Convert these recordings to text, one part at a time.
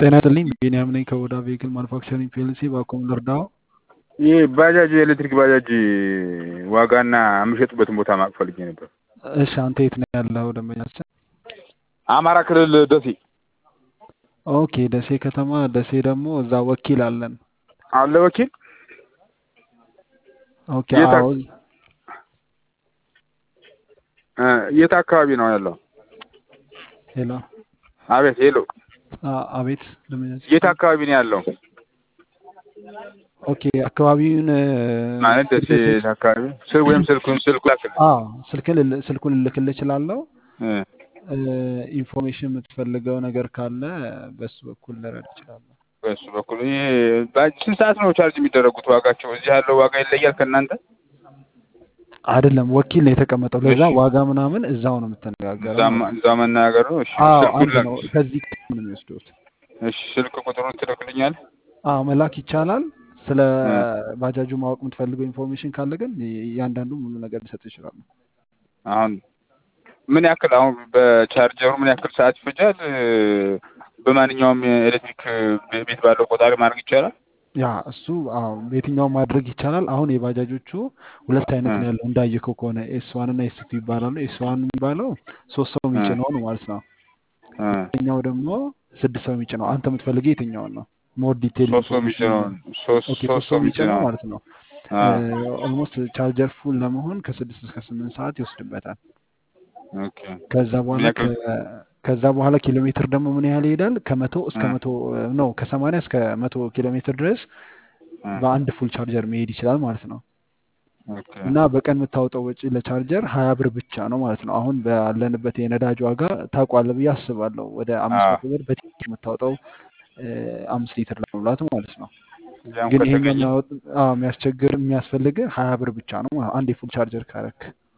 ጤና ይስጥልኝ ቢኒያም ነኝ ከኦዳ ቬሂክል ማኑፋክቸሪንግ ፒኤልሲ ባኮም ልርዳው ይህ ባጃጅ የኤሌክትሪክ ባጃጅ ዋጋና የምሸጥበትን ቦታ ማወቅ ፈልጌ ነበር። እሺ አንተ የት ነው ያለው ደንበኛችን አማራ ክልል ደሴ ኦኬ ደሴ ከተማ ደሴ ደግሞ እዛ ወኪል አለን አለ ወኪል ኦኬ የት አዎ እ የት አካባቢ ነው ያለው? ሄሎ አቤት ሄሎ፣ አ- አቤት ደንበኛችን የት አካባቢ ነው ያለው? ኦኬ አካባቢውን እ፣ ማለት ደሴ የት አካባቢ ስል ወይም ስልኩን ስልኩ ላክልኝ። አዎ ስልክን ልል- ስልኩን ልልክልህ እችላለሁ እ፣ እ፣ ኢንፎርሜሽን የምትፈልገው ነገር ካለ በሱ በኩል ልረዳ እችላለሁ በሱ በኩል ይሄ ባጅ ስንት ሰዓት ነው ቻርጅ የሚደረጉት? ዋጋቸው እዚህ ያለው ዋጋ ይለያል ከእናንተ? አይደለም ወኪል ነው የተቀመጠው ለዛ እሺ። ዋጋ ምናምን እዛው ነው የምትነጋገረው እዛ ማ- እዛ መናገር ነው። እሺ አዎ ስልኩን አንድ ላክ። ነው ከዚህ ቀጥታ ነው የሚወስዱት እሺ ስልክ ቁጥሩን ትልክልኛል? አዎ መላክ ይቻላል ስለ እ፣ ባጃጁ ማወቅ የምትፈልገው ኢንፎርሜሽን ካለ ግን እያንዳንዱ ሙሉ ነገር ሊሰጥ ይችላሉ አሁን ምን ያክል አሁን በቻርጀሩ ምን ያክል ሰዓት ይፈጃል? እ፣ በማንኛውም የኤሌክትሪክ ቤ- ቤት ባለው ቆጣሪ ማድረግ ይቻላል? ያ እሱ አዎ በየትኛው ማድረግ ይቻላል አሁን የባጃጆቹ ሁለት እ፣ አይነት ነው ያለው እንዳየከው ከሆነ ኤስ ዋን እና ኤስ ቱ ይባላሉ ኤስ ዋን የሚባለው ሶስት ሰው እ፣ የሚጭነው ነው ማለት ነው እ። ይሄኛው ደግሞ ስድስት ሰው የሚጭነው አንተ የምትፈልገው የትኛውን ነው ሞር ዲቴል ሶስት ሰው ኢንፎርሜሽን የሚጭነውን ሶስት ኦኬ ሶስት ሶስት ሰው ሰው የሚጭነው የሚጭነውን ማለት ነው አ ኦልሞስት ቻርጀር ፉል ለመሆን ከስድስት እስከ ስምንት ሰዓት ይወስድበታል ኦኬ ከዛ ምን በኋላ ያክል ከ- ከዛ በኋላ ኪሎ ሜትር ደግሞ ምን ያህል ይሄዳል ከመቶ እስከ እ፣ መቶ ነው ከሰማንያ እስከ መቶ ኪሎ ሜትር ድረስ እ፣ በአንድ ፉል ቻርጀር መሄድ ይችላል ማለት ነው ኦኬ እና በቀን የምታወጣው ወጪ ለቻርጀር ሀያ ብር ብቻ ነው ማለት ነው አሁን ባለንበት የነዳጅ ዋጋ ታውቋለህ ብዬ አስባለሁ ወደ አ አምስት መቶ ብር በትንሽ የምታወጣው እ፣ አምስት ሊትር ለመሙላት ማለት ነው ያም ግን ይሄኛው ከተገኘ የሚያወጥ- አዎ፣ የሚያስቸግር የሚያስፈልግ ሀያ ብር ብቻ ነው ማለት ነው አንድ የፉል ቻርጀር ካረክ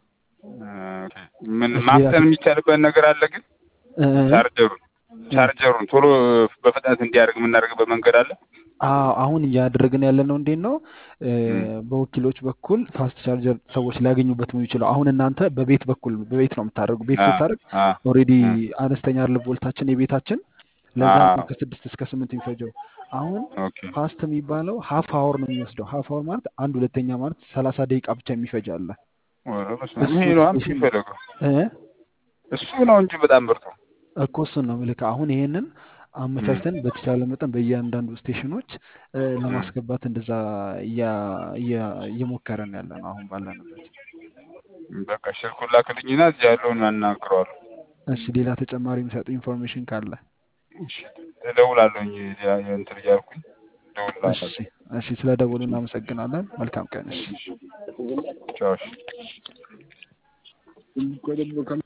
ኦኬ። ምን እሺ ሌላ ማፍጠን የሚቻልበት ነገር አለ ግን እ፣ ቻርጀሩን እ፣ ቻርጀሩን ቶሎ በፍጥነት እንዲያደርግ የምናደርግበት መንገድ አለ? አዎ አሁን እያደረግን ያለ ነው እንዴት ነው እ፣ እም፣ በወኪሎች በኩል ፋስት ቻርጀር ሰዎች ሊያገኙበት የሚችለው አሁን እናንተ በቤት በኩል በቤት ነው የምታደርጉ ቤት አ ስታደርግ አ ኦልሬዲ አ አነስተኛ አይደል ቮልታችን የቤታችን አ ለዛ ነው ከስድስት እስከ ስምንት የሚፈጀው አሁን ኦኬ ፋስት የሚባለው ሀፍ አወር ነው የሚወስደው ሀፍ አወር ማለት አንድ ሁለተኛ ማለት ሰላሳ ደቂቃ ብቻ የሚፈጅ አለ ወረ በስመ አብ። እሱ ይሄ ነው አምጥ ስቴሽን የሚፈለገው እ እሱ ነው እንጂ በጣም ምርጡ። እኮ እሱን ነው ምልክ አሁን ይሄንን እም፣ አመቻችተን በተቻለ መጠን በእያንዳንዱ ስቴሽኖች እ፣ እም። ለማስገባት እንደዛ እያ- እያ- እየሞከረን ያለ ነው አሁን ባለንበት በቃ ስልኩን ላክልኝና እዚህ ያለውን አናግረዋለሁ። እሺ ሌላ ተጨማሪ የሚሰጡ ኢንፎርሜሽን ካለ እሺ እደውላለሁኝ ያ- ያ- እንትን እያልኩኝ እሺ እደውልልሃለሁ። እሺ ስለ ደውሉ እናመሰግናለን መልካም ቀን እሺ እሺ ቻው። እሺ